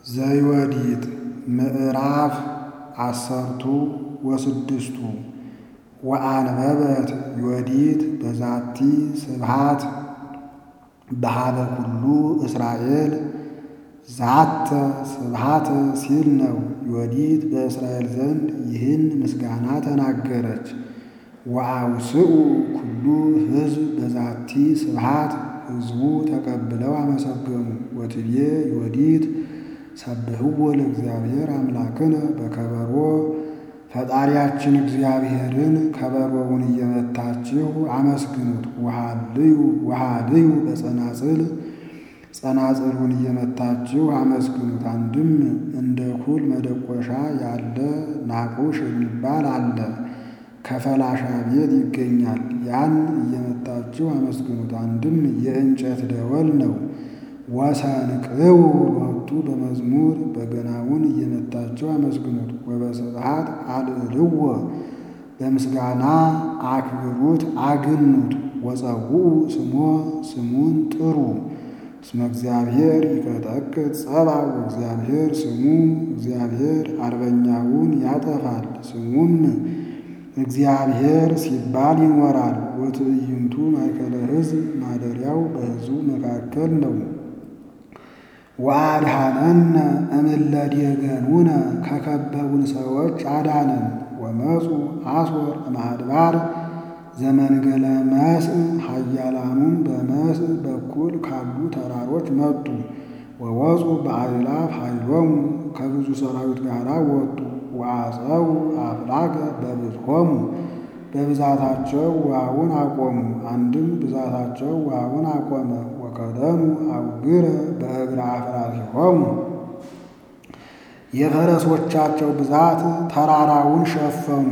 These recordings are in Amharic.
ዘዮዲት ምዕራፍ አሰርቱ ወስድስቱ ወአንበበት ዮዲት በዛቲ ስብሃት በሃበ ኩሉ እስራኤል ዛተ ስብሃተ ሲል ነው። ዮዲት በእስራኤል ዘንድ ይህን ምስጋና ተናገረች። ወአውስኡ ኩሉ ሕዝብ በዛቲ ስብሃት ሕዝቡ ተቀብለው አመሰገኑ። ወትቤ ዮዲት ሰብህዎ ለእግዚአብሔር አምላክነ በከበሮ ፈጣሪያችን እግዚአብሔርን ከበሮውን እየመታችሁ አመስግኑት። ውሃልዩ ውሃልዩ በጸናጽል ጸናጽሉን እየመታችሁ አመስግኑት። አንድም እንደ ኩል መደቆሻ ያለ ናቁሽ የሚባል አለ፣ ከፈላሻ ቤት ይገኛል። ያን እየመታችሁ አመስግኑት። አንድም የእንጨት ደወል ነው። ወሰንቅው ሎቱ በመዝሙር በገናውን እየመታችሁ አመስግኑት። ወበስብሐት አልዕልዎ በምስጋና አክብሩት አግኑት። ወጸውዑ ስሞ ስሙን ጥሩ እስመ እግዚአብሔር ይቀጠቅጥ ጸባ ወእግዚአብሔር ስሙ እግዚአብሔር አርበኛውን ያጠፋል ስሙም እግዚአብሔር ሲባል ይኖራል። ወትዕይንቱ ማእከለ ሕዝብ ማደሪያው በሕዝቡ መካከል ነው። ወአድኀነነ እምእለ ዴገኑነ ከከበቡን ሰዎች አዳነን። ወመፁ አስወር እምአድባር ዘመንገለ መስእ ኃያላኑም በመስእ በኩል ካሉ ተራሮች መጡ። ወወፁ በአእላፍ ኃይሎሙ ከብዙ ሰራዊት ጋር ወጡ። ወአፀው አፍላገ በብዝሖሙ በብዛታቸው ውሃውን አቆሙ። አንድም ብዛታቸው ውሃውን አቆመ። ወከደኑ አውግረ በእግረ አፍራሲሆሙ የፈረሶቻቸው ብዛት ተራራውን ሸፈኑ።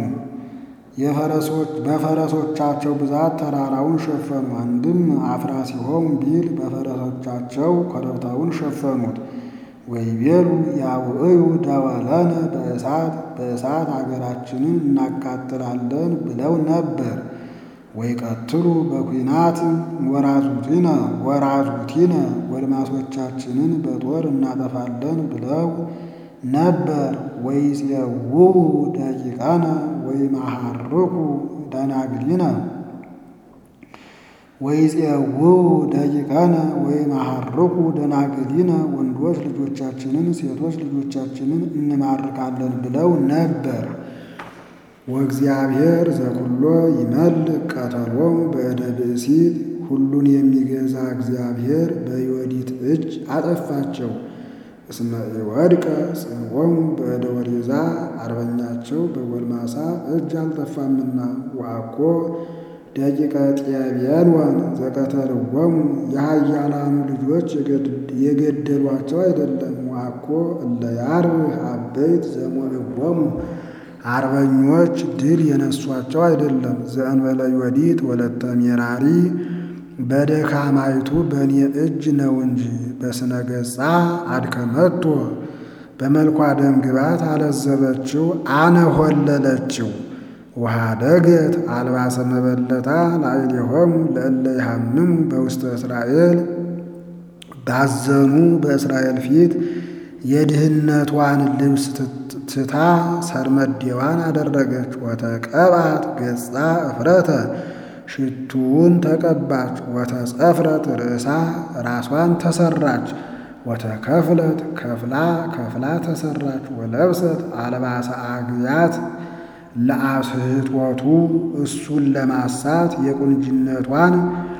በፈረሶቻቸው ብዛት ተራራውን ሸፈኑ። አንድም አፍራሲሆሙ ቢል በፈረሶቻቸው ኮረብታውን ሸፈኑት። ወይቤሉ ያውዕዩ ደወለነ በእሳት በእሳት አገራችንን እናቃጥላለን ብለው ነበር። ወይቀትሉ በኩናት ወራዙቲነ ወራዙቲነ ጎልማሶቻችንን በጦር እናጠፋለን ብለው ነበር። ወይፄውዑ ደቂቃነ ወይመሐርኩ ደናግሊነ ወይፄውዑ ደቂቃነ ወይመሐርኩ ደናግሊነ ወንዶች ልጆቻችንን ሴቶች ልጆቻችንን እንማርካለን ብለው ነበር። ወእግዚአብሔር ዘኩሎ ይመልክ ቀተሎሙ በእደ ብእሲት ሁሉን የሚገዛ እግዚአብሔር በዮዲት እጅ አጠፋቸው። እስመ ኢወድቀ ጽንዖሙ በእደ ወሬዛ አርበኛቸው በጎልማሳ እጅ አልጠፋምና። ወአኮ ደቂቀ ጤቤልወን ዘቀተልዎሙ የኃያላኑ ልጆች የገደሏቸው አይደለም። ወአኮ እለ ያርብህ አበይት ዘሞዕዎሙ አርበኞች ድል የነሷቸው አይደለም። ዘእንበለ ዮዲት ወለተ ሜራሪ በደካማይቱ በእኔ እጅ ነው እንጂ በስነ ገጻ አድከመቶ በመልኳ ደም ግባት አለዘበችው አነሆለለችው። ወኀደገት አልባሰ መበለታ ላዕሌሆሙ ለእለ ይሃምሙ በውስተ እስራኤል ባዘኑ በእስራኤል ፊት የድህነቷን ልብስ ትታ ሰርመዴዋን አደረገች። ወተቀባት ገጻ እፍረተ ሽቱውን ተቀባች። ወተጸፍረት ርእሳ ራሷን ተሰራች። ወተከፍለት ከፍላ ከፍላ ተሰራች። ወለብሰት አልባሰ አግያት ለአስሕትወቱ እሱን ለማሳት የቁንጅነቷን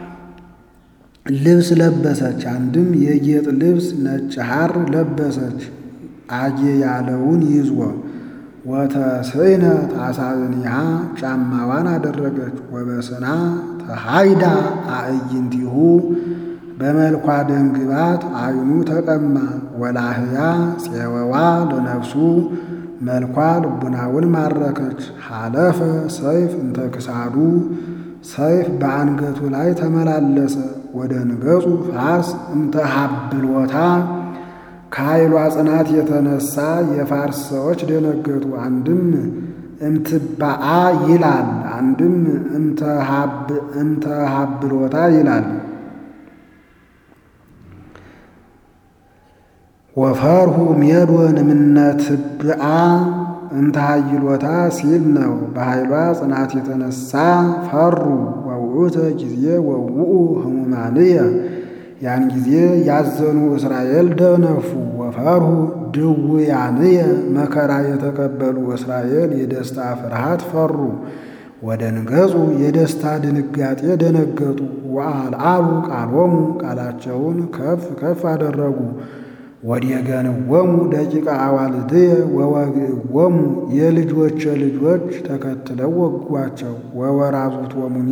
ልብስ ለበሰች። አንድም የጌጥ ልብስ ነጭ ሐር ለበሰች። አጌ ያለውን ይዞ ወተስዕነ ታሳብኒሃ ጫማዋን አደረገች። ወበስና ተሃይዳ አዕይንቲሁ በመልኳ ደምግባት አይኑ ተቀማ። ወላህያ ፄወዋ ለነፍሱ መልኳ ልቡናውን ማረከች። ሐለፈ ሰይፍ እንተ ክሳዱ ሰይፍ በአንገቱ ላይ ተመላለሰ። ወደ ንገጹ ፋርስ እንተ ሀብልወታ ከኃይሏ ጽናት የተነሳ የፋርስ ሰዎች ደነገጡ። አንድም እምትባአ ይላል፣ አንድም እምተ ሀብልወታ ይላል። ወፈርሁ ሜዶን እምነትብአ እንታይሎታ ሲል ነው። በኃይሏ ጽናት የተነሳ ፈሩ። ወውእተ ጊዜ ወውኡ ህሙማንየ ያን ጊዜ ያዘኑ እስራኤል ደነፉ። ወፈርሁ ድውያንየ መከራ የተቀበሉ እስራኤል የደስታ ፍርሃት ፈሩ። ወደንገጹ የደስታ ድንጋጤ ደነገጡ። ወአልዓሉ ቃሎሙ ቃላቸውን ከፍ ከፍ አደረጉ። ወዲገንወሙ ደቂቀ አዋልድየ ወወግእዎሙ የልጆች ልጆች ተከትለው ወጓቸው። ወወራዙቶሙኒ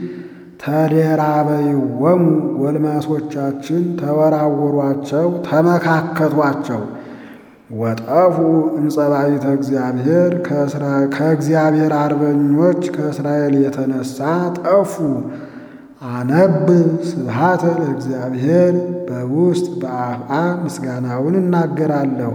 ተደራበይዎሙ ጎልማሶቻችን ተወራወሯቸው፣ ተመካከቷቸው። ወጠፉ እምጸባይተ እግዚአብሔር ከእግዚአብሔር አርበኞች ከእስራኤል የተነሳ ጠፉ። አነብ ስብሐተ ለእግዚአብሔር በውስጥ በአፍአ ምስጋናውን እናገራለሁ።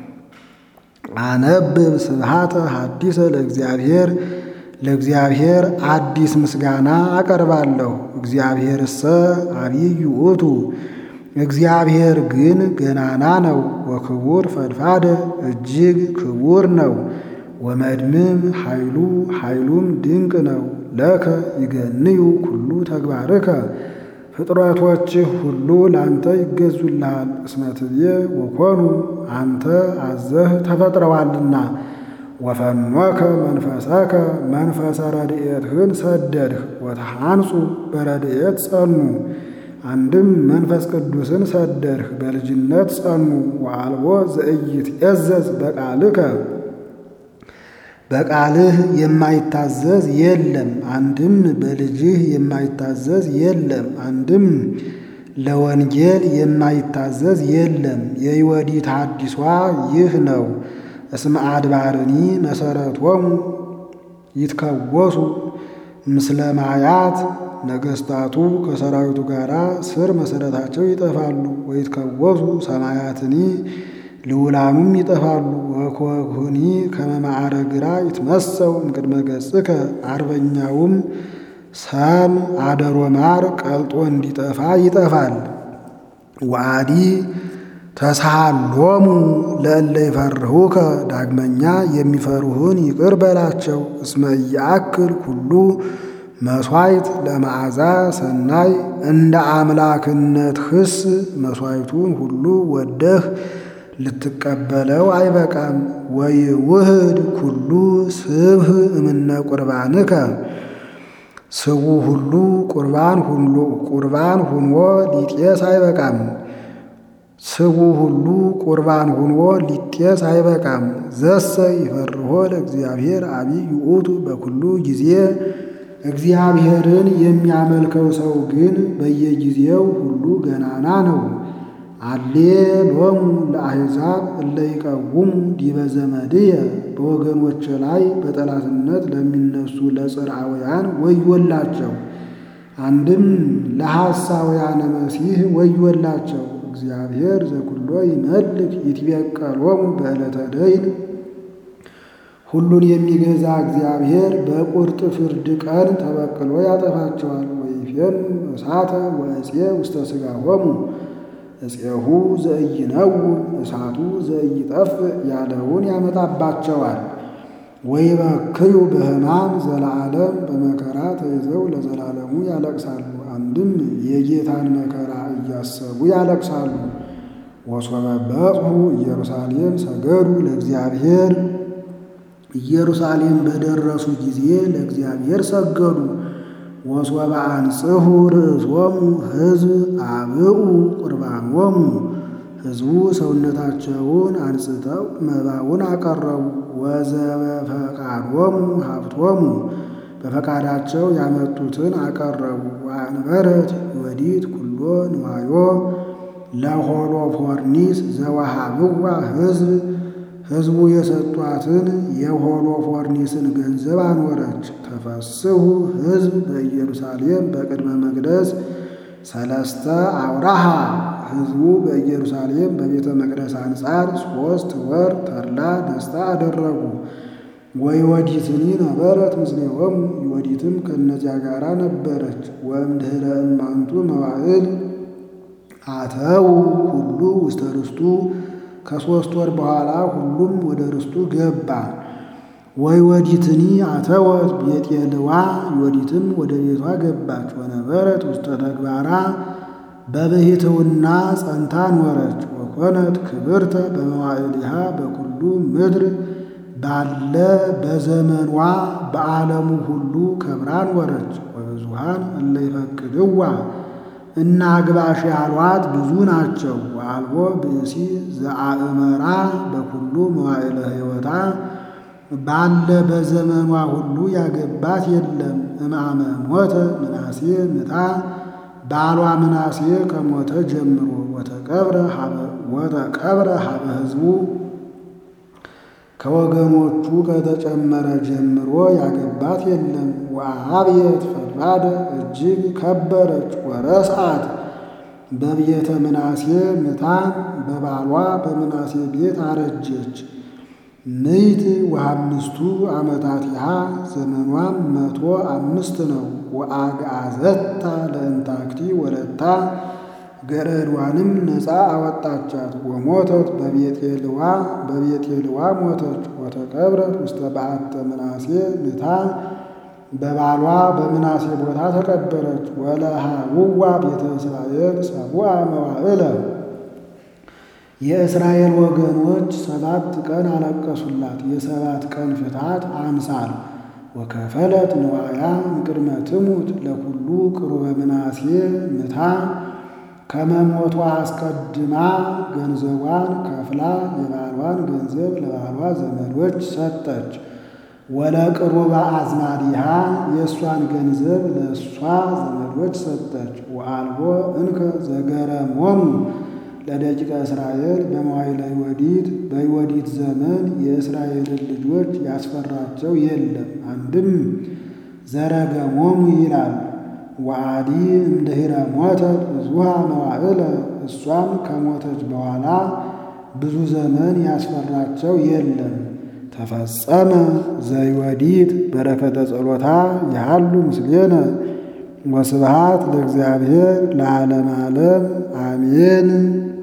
አነብብ ስብሐተ ሐዲሰ ለእግዚአብሔር ለእግዚአብሔር አዲስ ምስጋና አቀርባለሁ። እግዚአብሔርሰ አብይ ውእቱ እግዚአብሔር ግን ገናና ነው። ወክቡር ፈድፋደ እጅግ ክቡር ነው። ወመድምም ኃይሉ ኃይሉም ድንቅ ነው። ለከ ይገንዩ ኩሉ ተግባርከ ፍጥረቶችህ ሁሉ ላንተ ይገዙልሃል። እስመ ትቤ ወኮኑ አንተ አዘህ ተፈጥረዋልና። ወፈኖከ መንፈሰከ መንፈሰ ረድኤትህን ሰደድህ። ወተሃንጹ በረድኤት ጸኑ አንድም መንፈስ ቅዱስን ሰደድህ በልጅነት ጸኑ። ወአልቦ ዘኢይትዔዘዝ በቃልከ በቃልህ የማይታዘዝ የለም። አንድም በልጅህ የማይታዘዝ የለም። አንድም ለወንጌል የማይታዘዝ የለም። የይወዲት ሐዲሷ ይህ ነው። እስመ አድባርኒ መሰረቶሙ ይትከወሱ ምስለ ማያት ነገሥታቱ ከሰራዊቱ ጋር ስር መሰረታቸው ይጠፋሉ። ወይትከወሱ ሰማያትኒ ልውላኑም ይጠፋሉ። ወኮኩኒ ከመ ማዕረግራ ይትመሰው እምቅድመ ገጽከ አርበኛውም ሰም አደሮ ማር ቀልጦ እንዲጠፋ ይጠፋል። ወአዲ ተሳሃሎሙ ለእለ ይፈርሁከ ዳግመኛ የሚፈሩህን ይቅር በላቸው። እስመ ኢያእክል ኩሉ መሥዋዕት ለመዓዛ ሰናይ እንደ አምላክነት ክስ መሥዋዕቱን ሁሉ ወደህ ልትቀበለው አይበቃም። ወይውህድ ኩሉ ስብህ እምነ ቁርባንከ ስቡ ሁሉ ቁርባን ሁሉ ቁርባን ሁኖ ሊጤስ አይበቃም። ስቡ ሁሉ ቁርባን ሁኖ ሊጤስ አይበቃም። ዘሰ ይፈርሆ ለእግዚአብሔር አብይ ውእቱ በኩሉ ጊዜ እግዚአብሔርን የሚያመልከው ሰው ግን በየጊዜው ሁሉ ገናና ነው። አሌ ሎሙ ለአሕዛብ እለ ይቀውሙ ዲበ ዘመድየ በወገኖች ላይ በጠላትነት ለሚነሱ ለጽርዓውያን ወዮላቸው። አንድም ለሐሳውያነ መሲሕ ወዮላቸው። እግዚአብሔር ዘኩሎ ይመልክ ይትቤቀሎሙ በዕለተ ደይን ሁሉን የሚገዛ እግዚአብሔር በቁርጥ ፍርድ ቀን ተበቅሎ ያጠፋቸዋል። ወይፌኑ እሳተ ወእፄ ውስተ ሥጋሆሙ እፄሁ ዘኢይነውም እሳቱ ዘኢይጠፍእ ያለውን ያመጣባቸዋል። ወይበክዩ በሕማም ዘለዓለም በመከራ ተይዘው ለዘላለሙ ያለቅሳሉ። አንድም የጌታን መከራ እያሰቡ ያለቅሳሉ። ወሶበ በጽሑ ኢየሩሳሌም ሰገዱ ለእግዚአብሔር ኢየሩሳሌም በደረሱ ጊዜ ለእግዚአብሔር ሰገዱ። ወሶበ አንጽሑ ርእሶሙ ሕዝብ አብኡ ቁርባኖሙ ሕዝቡ ሰውነታቸውን አንጽተው መባውን አቀረቡ። ወዘበፈቃዶሙ ሀብቶሙ በፈቃዳቸው ያመጡትን አቀረቡ። ወአንበረት ወዲት ኩሎ ንዋዮ ለሆሎፎርኒስ ዘወሃብዋ ሕዝብ ሕዝቡ የሰጧትን የሆሎፎርኒስን ገንዘብ አኖረች። ተፈስሑ ሕዝብ በኢየሩሳሌም በቅድመ መቅደስ ሰለስተ አውራሃ ሕዝቡ በኢየሩሳሌም በቤተ መቅደስ አንጻር ሦስት ወር ተድላ ደስታ አደረጉ። ወይወዲትኒ ነበረት ምስሌሆሙ ይወዲትም ከእነዚያ ጋር ነበረች። ወእምድኅረ እማንቱ መዋዕል አተው ሁሉ ውስተ ርስቱ ከሦስት ወር በኋላ ሁሉም ወደ ርስቱ ገባ። ወይ ወዲትኒ አተወት ቤጤልዋ ወዲትም ወደ ቤቷ ገባች። ወነበረት ውስተ ተግባራ በብሕትውና ጸንታ ኖረች። ወኮነት ክብርተ በመዋዕሊሃ በኩሉ ምድር ባለ በዘመኗ በዓለሙ ሁሉ ከብራ ኖረች። ወብዙሃን እለ ይፈቅድዋ እና አግባሽ ያሏት ብዙ ናቸው። ወአልቦ ብእሲ ዘአእመራ በኩሉ መዋዕለ ሕይወታ ባለ በዘመኗ ሁሉ ያገባት የለም። እምአመ ሞተ ምናሴ ምታ ባሏ ምናሴ ከሞተ ጀምሮ ወተቀብረ ሀበ ሕዝቡ ከወገኖቹ ከተጨመረ ጀምሮ ያገባት የለም። ወአብየት ፈድባደ እጅግ ከበረች። ወረስዓት በቤተ ምናሴ ምታ በባሏ በምናሴ ቤት አረጀች። ምይት ወአምስቱ ዓመታቲሃ ዘመኗም መቶ አምስት ነው። ወአግዓዘታ ለእንታክቲ ወለታ ገረዷንም ነፃ አወጣቻት። ወሞተት በቤጤልዋ በቤጤልዋ ሞተች። ወተቀብረት ውስተ በዓተ ምናሴ ምታ በባሏ በምናሴ ቦታ ተቀበረች። ወለሃውዋ ቤተ እስራኤል ሰቡአ መዋዕለ የእስራኤል ወገኖች ሰባት ቀን አለቀሱላት። የሰባት ቀን ፍትሐት አምሳል ወከፈለት ንዋያ እምቅድመ ትሙት ለኩሉ ቅሩበ ምናሴ ምታ ከመሞቷ አስቀድማ ገንዘቧን ከፍላ የባሏን ገንዘብ ለባሏ ዘመዶች ሰጠች። ወለቅሩበ አዝማዲሃ የእሷን ገንዘብ ለእሷ ዘመዶች ሰጠች። ወአልቦ እንከ ዘገረሞሙ ለደቂቀ እስራኤል በመዋዕለ ወዲት በወዲት ዘመን የእስራኤልን ልጆች ያስፈራቸው የለም። አንድም ዘረገሞሙ ይላል። ወአዲ እምድኅረ ሞተት ብዙሃ መዋዕለ እሷም ከሞተች በኋላ ብዙ ዘመን ያስፈራቸው የለም። ተፈጸመ ዘይወዲት በረከተ ጸሎታ ያሉ ምስሌነ ወስብሃት ለእግዚአብሔር ለዓለም ዓለም አሜን።